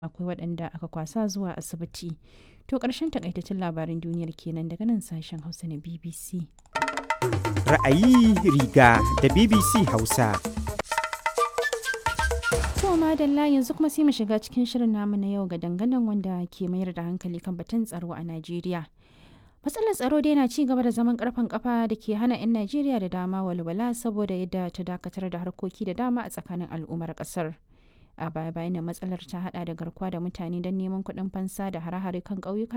akwai waɗanda aka kwasa zuwa asibiti. To ƙarshen takaitaccen labarin duniyar kenan daga nan sashen Hausa na BBC. Ra'ayi riga da BBC Hausa. To madalla yanzu kuma sai mu shiga cikin shirin namu na yau ga dangadan wanda ke mayar da hankali kan batun tsaro a Najeriya. Matsalar tsaro dai na ci gaba da zaman karfan kafa da ke hana 'yan Najeriya da dama walwala saboda yadda ta dakatar da harkoki da dama a tsakanin al'ummar kasar. A baya bayan matsalar ta hada da garkuwa da mutane don neman kuɗin fansa da hare-hare kan ƙauyuka